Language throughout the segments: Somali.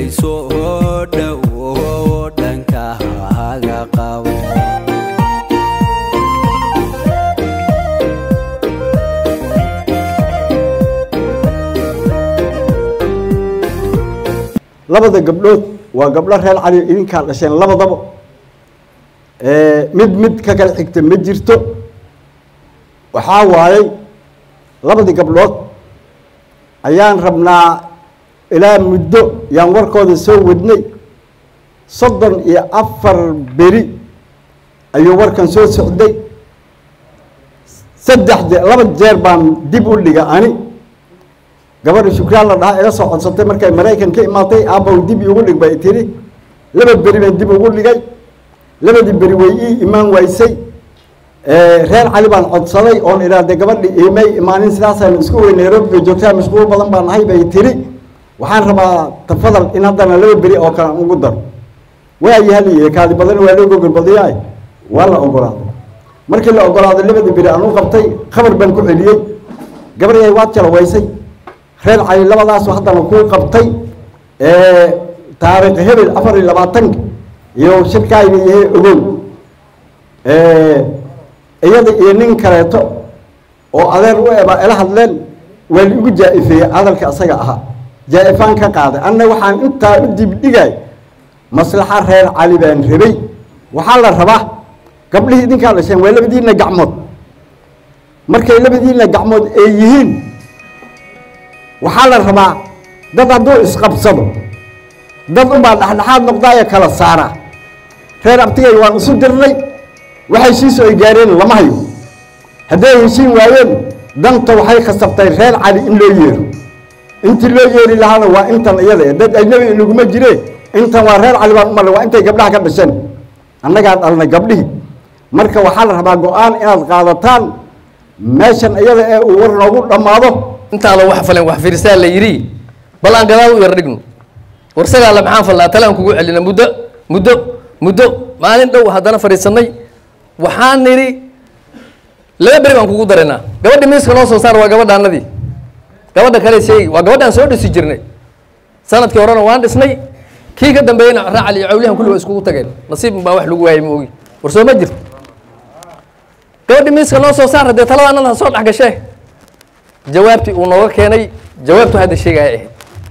dhegayso oo dhowo dhanka haga qabo labada gabdhood waa gabdho reer cali idinkaa dhasheen labadaba mid mid ka kala xigta ma jirto waxaa waayey labadii gabdhood ayaan rabnaa ilaa muddo yaan warkooda soo wadnay soddon iyo afar beri ayuu warkan soo socday saddex je laba jeer baan dib u dhiga ani gabadha shukraan la dhahaa iga soo codsatay markay maraykan ka imaatay aabow dib iigu dhig bay tiri laba beri baan dib ugu dhigay labadii beri way ii imaan waysay reer cali baan codsaday oon idhaahday gabadhi imay imaanin sidaasaan isku wey nairobi bay joogtaa mashquul badan baan ahay bay tiri waxaan rabaa tafadal in haddana laba beri oo kale aan ugu daro waayi haliye kaadi badan waa loo gogolbadiyaay waa la ogolaaday markii la ogolaaday labadii beri aan u qabtay khabar baan ku celiyey gabadhay waad jalawaysay reer cali labadaasu haddana kuu qabtay taariikh hebel afar iyo labaatanka iyo shirkaaga yahay ogow iyada iyo nin kaleeto oo adeer u eba ila hadleen waa liigu jaa-ifeeyey hadalka asaga ahaa jaa-ifaan ka qaaday anna waxaan intaa u dibdhigay maslaxa reer cali baan rabay waxaa la rabaa gabdhihii idinkaa dhasheen waa labadiina gacmood markay labadiina gacmood ay yihiin waxaa la rabaa dad hadduu isqabsado dad unbaa dhexdhexaad noqdaayo kala saara reer abtigay waan isu dirnay wax heshiisu ay gaareen lama hayo hadday heshiin waayeen danta waxay khasabtay reer cali in loo yeero intii loo yeeri lahaana waa intan iyada dad ajnabi inaguma jire intan waa reer cali baan u marnay waa intay gabdhaha ka dhasheen annagaa dhalnay gabdhihii marka waxaa la rabaa go-aan inaad qaadataan meeshan iyada ee uu war noogu dhammaado intaada wax falen wax fiirsaa la yidhi bal aan gadaal u yar dhigno warsagaala maxaan fallaa talaan kugu celina muddo muddo muddo maalin dhow haddana fadhiisanay waxaan nidhi laba beri baan kugu daraynaa gabadha miiska noo soo saar waa gabadhaanadii gabadha kale sheegi waa gabadhaan soo dhisi jirnay sanadkii horena waan dhisnay kii ka dambeeyeyna raacal iyo cawlihan kulli waa iskugu tageen nasiib baa wax lagu waayay ma ogi war soo ma jirto gabadha miiska noo soo saar haddee talada annada ha soo dhex gashee jawaabtii uu nooga keenay jawaabtu hadda sheegaya ahayd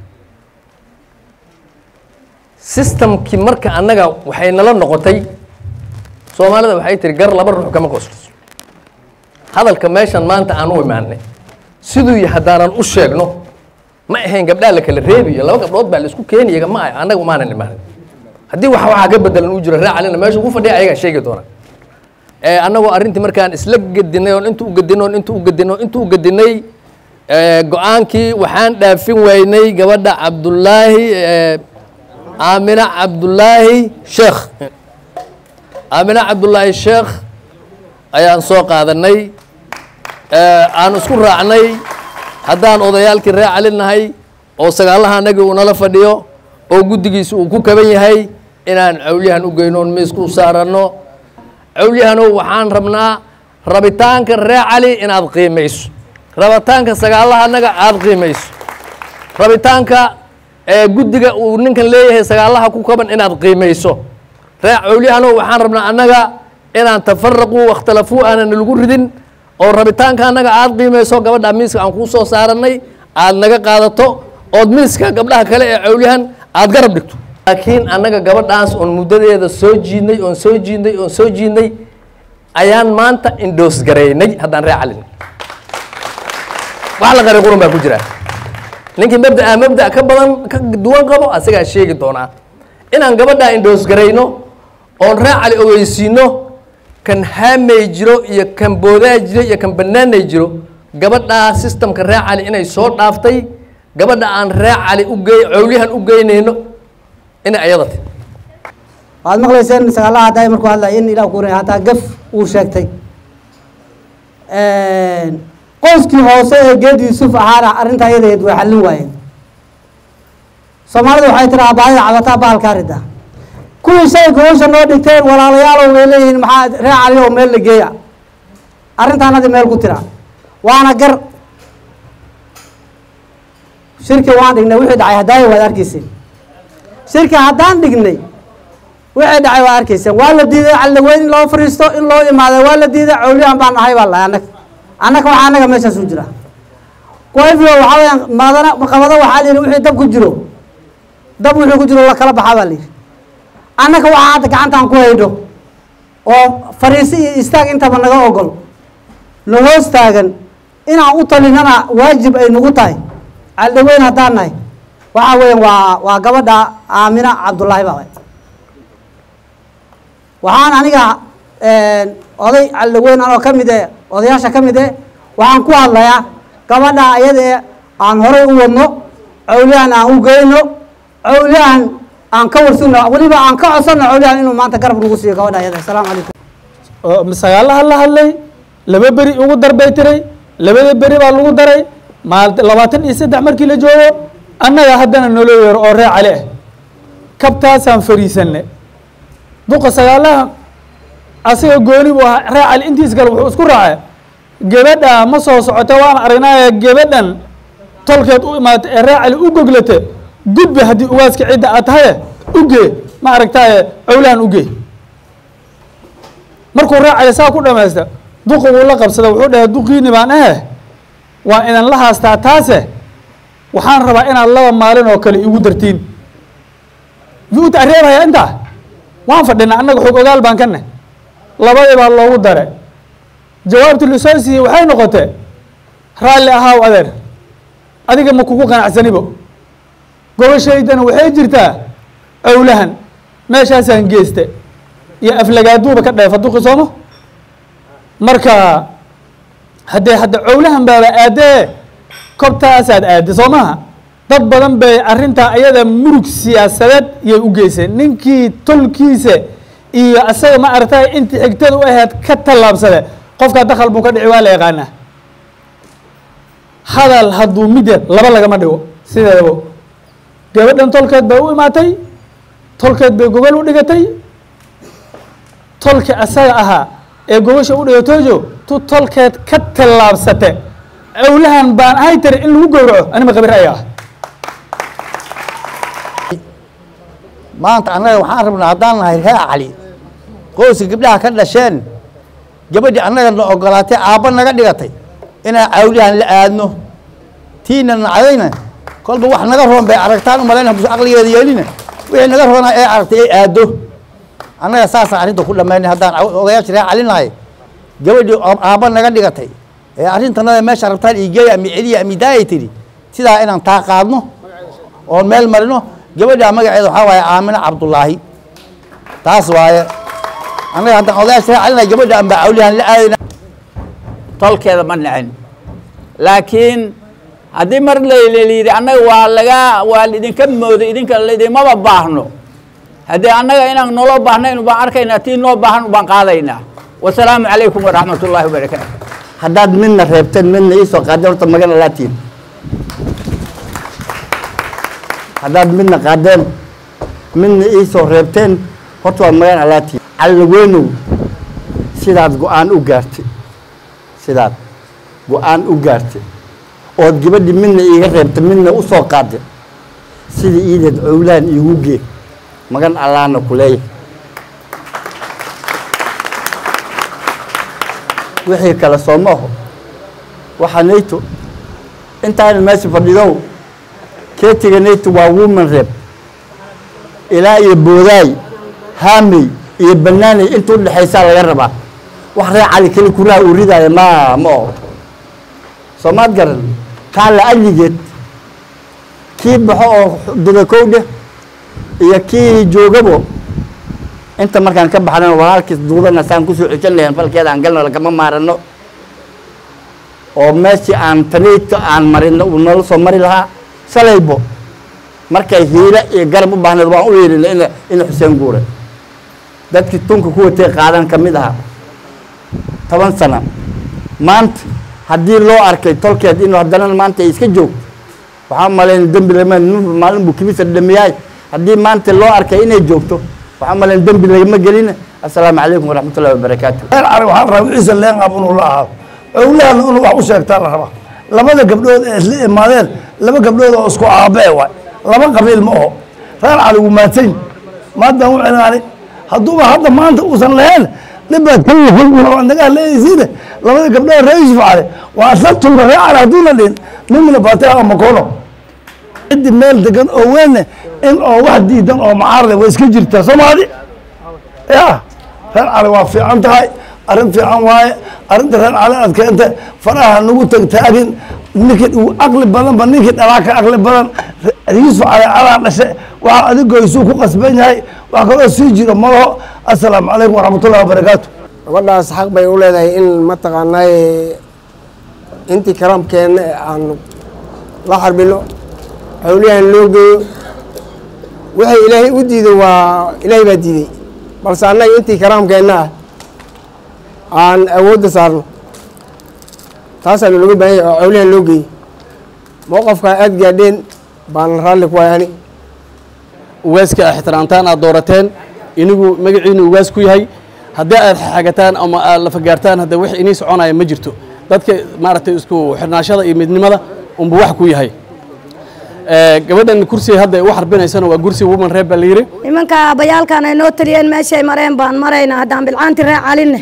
systemkii marka annaga waxay nala noqotay soomaalida waxay tiri gar laba ruux kama qoosliso hadalka meeshan maanta aan u imaanay siduu yahay haddaanan u sheegno ma ahayn gabdhaa la kala reebiyo laba gabdhood baa la isku keenaya ma ah annaga maanan imaanin haddii wax waxaa ka bedelan uu jiro raacalina meesha ugu fadhiya ayagaa sheegi doona annagoo arrintii markaan isla gedinay oon inta u gedinay oon inta u gedinay oon inta u gedinay go-aankii waxaan dhaafin waynay gabadha cabdullaahi aamina cabdullaahi sheekh aamina cabdullaahi sheekh ayaan soo qaadanay aan isku raacnay haddaan odayaalkii ree cali nahay oo sagaalaha anagii uu nala fadhiyo oo guddigiisa uu ku kaban yahay inaan cawlyahan u geyno oon miiska u saaranno cawlyahanow waxaan rabnaa rabitaanka ree cali inaad qiimayso rabitaanka sagaalaha annaga aada qiimayso rabitaanka guddiga uu ninkan leeyahay sagaalaha ku kaban inaad qiimayso ree cawlyahanow waxaan rabnaa annaga inaan tafaraquu wakhtalafuu aanan lagu ridin oo rabitaanka annaga aada qiimayso gabadha miiska aan kuu soo saarannay aada naga qaadato ood miiska gabdhaha kale ee cawlyahan aada garab dhigto laakiin annaga gabadhaas oon muddadeeda soo jiidnay oon soo jiidnay oon soo jiidnay ayaan maanta indhoos garaynay haddaan ree calin wax la qaray qurun baa ku jira ninkii mabdaa mabda ka badan ka duwan qabo asagaa sheegi doonaa inaan gabadhaa indhoos garayno oon ree cali ogeysiino kan haamay jiro iyo kan boodaa jiro iyo kan banaanay jiro gabadhaa systemka ree cali inay soo dhaaftay gabadha aan ree cali ugey cawlyahan u geynayno inay ayada tahy waxaad maqlayseen sagaalaha hadday markuu hadlaya in ilah ku hataa gaf uu sheegtay qoyskii hoose ee geed yuusuf ahaana arrintaa yadaheed way xallin waayeen soomaalida waxay tiraa baahida cabataa bahalkaa rida kuwii shay gobasha noo dhigteen walaalayaalow way leeyihiin maxaa ree cali oo meel la geeya arrintaanadi meel ku tira waana gar shirki waan dhignay wixii dhacay hadaayo waad arkeysin shirka haddaan dhignay wixii dhacay waa arkayseen waa la diiday caldaweyn in loo fariisto in loo imaaday waa la diiday cawliyahan baan ahay baa lahay annaga annaga waxaa annaga meeshaas u jira kuwayfio waxaa weyaan maadana qabado waxaa la yidhi wixii dab ku jiro dab wixii ku jiro la kala baxaa baa la yidhi annaga waxaa hadda gacantaan ku haydho oo fariisi iyo istaag intaba naga ogol na hoos taagan inaan u talinana waajib ay nagu tahay caldaweyn haddaan nahay waxaa weeyaan waa waa gabadha aamina cabdullaahi baa waxaan aniga oday caldaweyn anoo ka mid e odayaasha ka mid e waxaan ku hadlayaa gabadha iyada ee aan horay u wadno cawliyahan aan u geyno cawliyahan aan ka warsugno weliba aan ka codsanno cawliyahan inuu maanta garab nagu siiyo gabadha iyada asalaamu calaykum oo sagaalaha la hadlay laba beri ugu darbay tiray labada beri baa lagu daray maal labaatan iyo saddex markii la joogo annaga haddana nolo yeero oo ree cali ah kabtaasaan fariisanne duqa sagaalaha asaga gooni buu ahaa ree cali intiis kale wuxuu isku raacay gabadha ma soo socota waan aragnaaye gabadhan tolkeed u imaatay ee ree cali u goglate gudbe haddii ugaaska cidda aad tahaye ugee ma aragtaaye cowlahan ugee markuu ree cali saa ku dhamaysta duqa wuu la qabsada wuxuu dhahay duqiini baan ahe waa idan la haastaa taase waxaan rabaa inaad laba maalin oo kale igu dartiin yuu tareebaya intaa waan fadhina annaga xog ogaal baan ka nahy labadii baa loogu dare jawaabtii lasoo siiyey waxay noqotee raalli ahaaw adeer adiga ma kugu qanacsanibo gobashaydana waxay jirtaa cowlahan meeshaasaan geeste iyo aflagaaduuba ka dheefa duqi sooma marka haddee hadda cowlahan baaba aadee kobtaasaad aadde soo maha dad badan bay arrintaa ayada murug siyaasadeed yay u geyseen ninkii tolkiisa iyo asaga ma aragtay intii xigtada u ahayd ka tallaabsade qofkaa dakal buu ka dhici waa la yaqaanaa hadal hadduu mid yar laba lagama dhigo sideedabo gabadhan tolkeed bay u imaatay tolkeed bay gogol u dhigatay tolka asaga ahaa ee gogosha u dhigatoojo tu tolkeed ka tallaabsate cowlahan baan ahay tiri in lagu gowraco anima qabir aya ah maanta annaga waxaan rabnaa haddaan nahay ree cali qoyska gabdhaha ka dhasheen gabadhii annaga na ogolaatay aabba naga dhigatay inaan cawliyahan la aadno tiina nacdayna kolba wax naga roon bay aragtaan umalayn hadduu aqligeeda yeelina wixii naga roonaa ee aragtay ay aaddo annaga saasaan arrinta ku dhammaynay haddaan odayaasha ree cali nahay gabadhii aabba naga dhigatay ee arrintanada meesha rabtaan iigeeya ami celiya ami daayay tidhi sidaa inaan taa qaadno oon meel marino gabadha magaceeda waxaa waaye aamina cabdullaahi taas waaye annaga haddaan odayaasha ree calina gabadha aan baa cawliyahan la aadayna tolkeeda ma nacin laakiin haddii mar layidhi annaga waa laga waa idinka moodo idinka laydimaba baahno haddii annaga inaan nolo baahnayn baan arkaynaa tii noo baahan baan qaadaynaa wasalaamu calaykum waraxmat ullaahi wabarakaatu haddaad midna reebteen midna iisoo qaadeen horta magana laatiin haddaad midna qaadeen midna iisoo reebteen horta waad magan alaatiin callaweynow sidaad go-aan u gaartay sidaad go-aan u gaartay ood gabadhii midna iiga reebtay midna u soo qaaday sidii iideed cowlaan iigu gee magan allaana ku leeyahay wixii kale soo ma aho waxaa nayto intaana meesha fadhidow keetiga nayto waa woman reb ilaa iyo boodaay haamey iyo banaaney inta udhexaysaa laga rabaa wax ree cali keli kuraha uu ridaaya ma ma aho soo maad garan taa la adligeed kii baxo oo dudakowdhe iyo kii joogabo inta markaan ka baxnana walaalkiis duudana saan kusoo ceshan lahayn falkeeda aan galno lagama maarano oo meeshii aan taneyto aan marino uu noola soo mari lahaa shalaybo markay hiile iyo garab u baahneed waan u yeelina ina ina xuseen guure dadkii tunka ku watay qaadan ka mid ahaa toban sana maanta haddii loo arkay tolkeed inuu haddana maanta ay iska joogto waxaa malayn dembi lama maalin buu kibisa dhamiyaay haddii maanta loo arkay inay joogto waxaa malayn dembi lagama gelin assalaamu calaykum waraxmatullahi wabarakaatu reer cali waxaan rabaa ciise leenqab inuu la ahaado owlahan inuu wax u sheegtaa la rabaa labada gabdhood ee isla imaadeen laba gabdhood oo isku aabee waay laba qabiil ma oho reer cali wuu maadsan maadaan u celinaani hadduuba hadda maanta uusan lahayn dhibaad ka yahay waa nagaa leeyaysiine labada gabdhood reer yuusuf cali waa asla tumba reer cali hadduuna dhihin nimina baatay ama kono ciddi meel degan oo weyne in oo wax diidan oo macaarada way iska jirtaa soomaali ya reer cali waa fiican tahay arrin fiican waaye arrinta reer cali aad keenta faraha nagu tagtaagin ninkii uu aqli badanba ninkii dhalaa ka aqli badan yuusuf cali calaa dhashe waxaa adigoysuu ku qasban yahay wax kaloo sii jiro malaho assalaamu calaykum waraxmatullahi wabarakaatu gabadhaas xaq bay u leedahay in mataqaanaa intii karaamkeenna aan la xarbino hawliyahan loo geeyo wixii ilaahay u diiday waa ilaahay baa diiday balse annaga intii karaamkeenna ah aan awoodda saarno taasaanu laga baahan yahay oo hawliyahan loo geeyey mowqafkaa aada gaadheen baan raalli ku waay ani ugaaska ixtiraamtaan aad doorateen inigu magaciinu ugaas ku yahay haddii aad xagataan ama aad lafagaartaan hadda wax inii soconaya ma jirto dadka maaragtay isku xirnaashada iyo midnimada unbu wax ku yahay gabadhan kursiga hadda ay u xarbinaysana waa kursi woman reeb baa la yidhi nimanka aabbayaalkan ay noo taliyeen meeshay mareen baan maraynaa haddaan bilcaanti ree calinne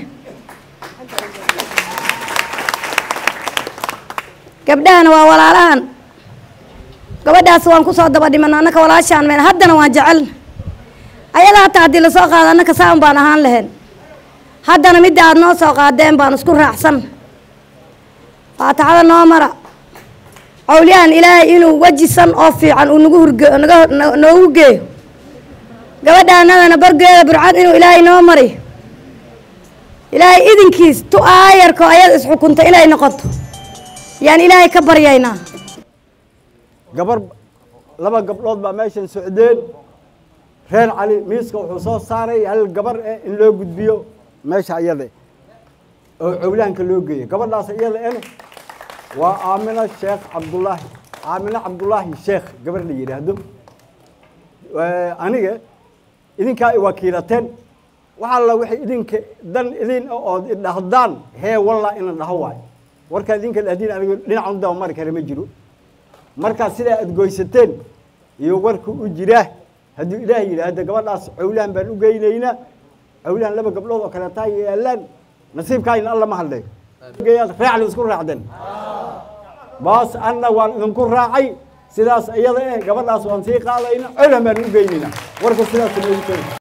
gabdhahana waa walaalahan gabadhaas waan ku soo daba dhiman annaka walaashaan meen haddana waan jecelna ayada hataa haddii lasoo qaado annaka saan baan ahaan lahayn haddana midda aad noo soo qaadeen baan isku raacsan faataxada noo mara cawliyahan ilaahay inuu wejisan oo fiican uu nagu hurge naga noogu geeyo gabadhaanadana bargeeda burcad inuu ilaahay noo mariyo ilaahay idinkiis tu aayarko ayada isxukunta inay noqoto yaan ilaahay ka baryaynaa gabar laba gabdhood baa meeshan socdeen reer cali miiska wuxuu soo saaray hal gabar eh in loo gudbiyo meesha iyada oo cowlaanka loo geeyo gabadhaas iyada ene waa aamina sheekh cabdullaahi aamina cabdullaahi sheekh gabar la yidhaahdo aniga idinkaa i wakiilateen waxaa la wixii idinka dan idin ood idhahdaan hee wallaa ina dhaho waayo warkaa idinka dhahdiin aniga dhinacan u dabamari kara ma jiro markaa sidaa aad goysateen iyo warka u jiraa hadduu ilaah yidhaahdo gabadhaas cowlaan baan u geynaynaa cowlaan laba gabdhood oo kaleetaa yaalaan nasiibkaayna alla ma hadlayo raacli isku raacden baas anna waan idinku raacay sidaas iyada eh gabadhaas waan sii qaadayna cowlaan baan u geynaynaa warka sidaas noogu keena